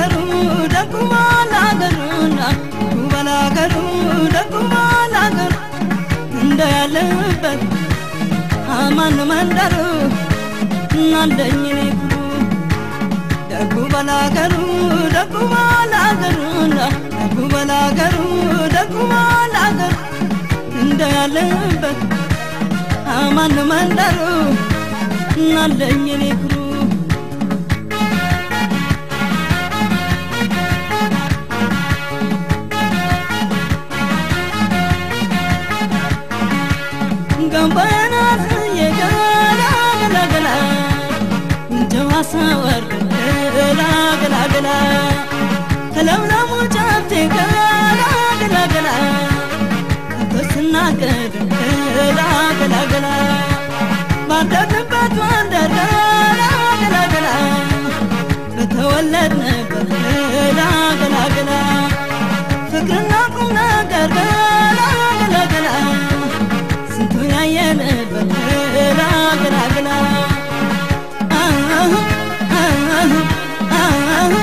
ባላገሩ ደጉ ባላገሩና ባላገሩ ደጉ ባላገሩ እንደ ያለበት አማን መንደሩ እናለኝ እኔ ብሉ ደጉ ባላገሩ ደጉ ባላገሩና ደጉ ባላገሩ ደጉ ባላገሩ እንደ ያለበት አማን መንደሩ እናለኝ እኔ ብሉ ገንባና የገላ ገላ ገላ ጀዋሳ ወር ገላ ገላ ገላ ከለምለሙ ጫፍቴ ገላ ገላ ገላ ተስናገድ ገላ ገላ ገላ ባደግንበት መንደር ገላ ገላ ገላ በተወለድንበት ገላ ገላ ገላ ፍቅርና ቁም ነገር ገላ ገላ ገላ ስንቱን ያየንበት ገላ ገላ ገላ አሁ አሁ አሁ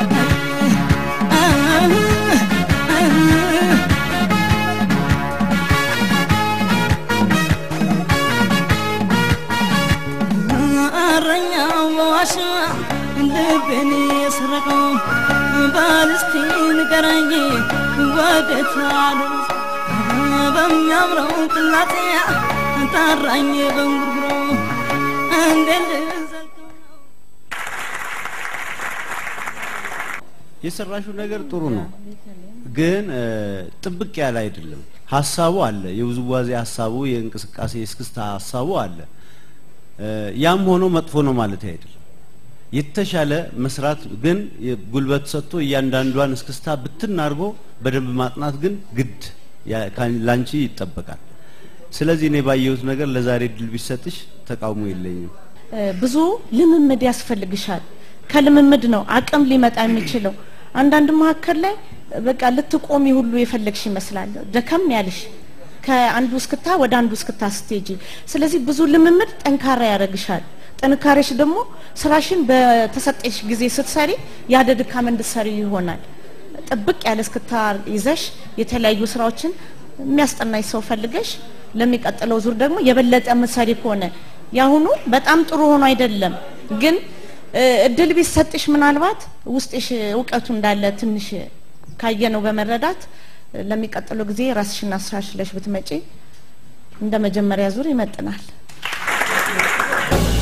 እረኛው በዋሻ ልቤን የሰረቀው ባልስቲ ንገረኝ ወዴት አሉት በሚያምረው ቅላጤ ጠራኝ በንጉርጉሮ እንዴት ልዘልቀው የሰራሽው ነገር ጥሩ ነው፣ ግን እ፣ ጥብቅ ያለ አይደለም። ሀሳቡ አለ፣ የውዝዋዜ ሀሳቡ፣ የእንቅስቃሴ የእስክስታ ሀሳቡ አለ። እ፣ ያም ሆኖ መጥፎ ነው ማለት አይደለም። የተሻለ መስራት ግን ጉልበት ሰጥቶ እያንዳንዷን እስክስታ ብትን አድርጎ በደንብ ማጥናት ግን ግድ ያ- ካን- ላንቺ ይጠበቃል። ስለዚህ እኔ ባየሁት ነገር ለዛሬ ድል ቢሰጥሽ ተቃውሞ የለኝም። ብዙ ልምምድ ያስፈልግሻል። ከልምምድ ነው አቅም ሊመጣ የሚችለው። አንዳንድ መካከል ላይ በቃ ልትቆሚ ሁሉ የፈለግሽ ይመስላል፣ ደከም ያልሽ ከአንዱ እስክታ ወደ አንዱ እስክታ ስትሄጂ። ስለዚህ ብዙ ልምምድ ጠንካራ ያደርግሻል። ጥንካሬሽ ደግሞ ስራሽን በተሰጠሽ ጊዜ ስትሰሪ ያለ ድካም እንድትሰሪ ይሆናል። ጥብቅ ያለ እስክታ ይዘሽ የተለያዩ ስራዎችን የሚያስጠናሽ ሰው ፈልገሽ ለሚቀጥለው ዙር ደግሞ የበለጠ ምሳሌ ከሆነ ያሁኑ በጣም ጥሩ ሆኖ አይደለም ግን እ፣ እድል ቢሰጥሽ ምናልባት ውስጥሽ እውቀቱ እንዳለ ትንሽ ካየነው በመረዳት እ፣ ለሚቀጥለው ጊዜ ራስሽን አሻሽለሽ ብትመጪ እንደ መጀመሪያ ዙር ይመጥናል።